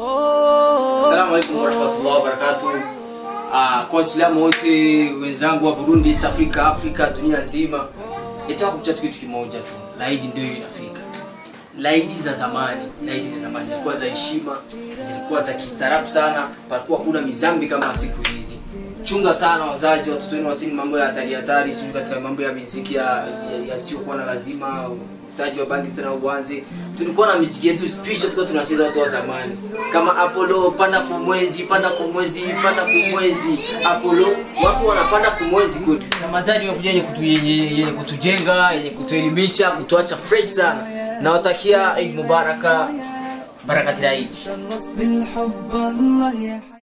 Assalamu alaikum warahmatullahi wabarakatuh. Uh, kwa Waislamu wote wenzangu wa Burundi, East Africa, Afrika, dunia nzima, nitaka kukucha kitu kimoja tu. Laidi ndio inafika. Laidi za zamani, laidi za zamani zilikuwa za heshima, zilikuwa za kistaarabu sana, palikuwa kuna mizambi kama siku hizi. Chunga sana wazazi, watoto wenu wasini mambo ya hatari hatari, sio katika mambo ya muziki yasiyokuwa ya, ya na lazima, utaji wa bandi tena uanze. Tulikuwa na muziki yetu special, tulikuwa tunacheza watu wa zamani kama Apollo, panda kumwezi, panda kumwezi, panda kumwezi, Apollo, watu wanapanda kumwezi kwetu. Ramadhani imekuja yenye kutu, yenye, yenye kutujenga, yenye kutuelimisha, kutuacha fresh sana. Nawatakia Eid Mubaraka, barakati Eid. بالحب الله يحيي